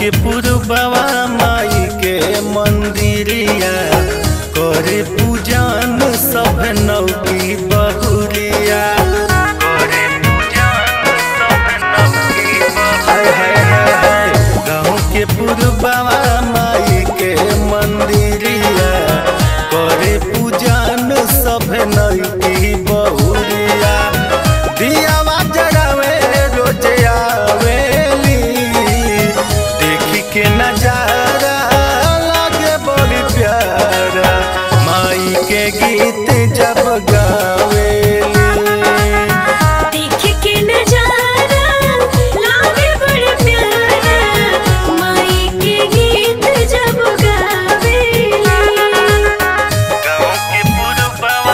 के पुरबवा माई के मंदिरिया करे पूजन सब नौकी बहुरिया करे पूजन सब नौकी हाय हाय हाय हाय गाँव के पुरबवा माई के मंदिरिया करे पूजन सब नौकी बहुरिया दियावा जगावे रोज आवेली देखी के नजारा लागे बड़ी प्यारा माई के गीत जब गावेली देख के नजारा लागे बड़ प्यारा माई के गीत जब गावेली गाँव के पुरबवा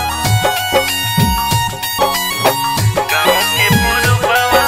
गाँव के पुरबवा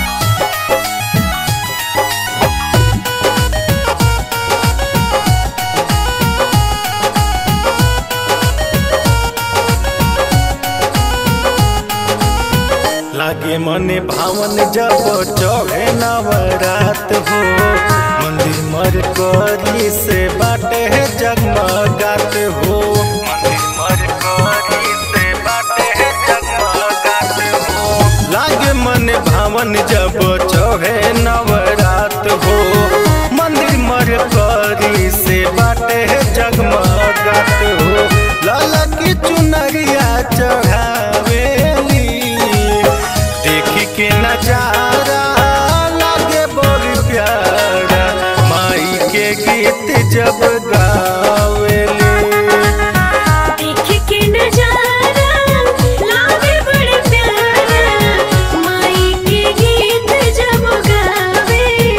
लागे मने भावन जब चढ़े नवरात हो मंदिर मर करी से बाटे जगमगात हो मंदिर मर करी से बाटे जगमगात हो लागे मने भावन जब चढ़े नवरात हो मंदिर मर करी से बाटे जगमगात हो लाला की चुनरिया चढ़ावेली देखी के नजारा लागे बड़ी प्यारा माई के गीत जब गावेली देख के नजारा लागे बड़ प्यारा माई के गीत जब गावेली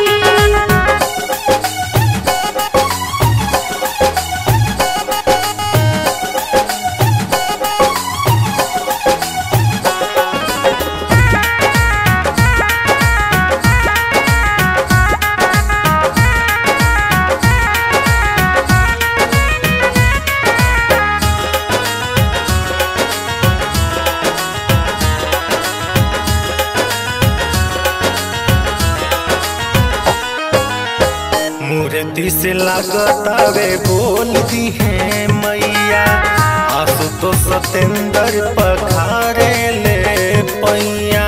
मूर्ति से लागतावे बोल दी है मैया आसु तो सतेंद्र पखारे ले पैया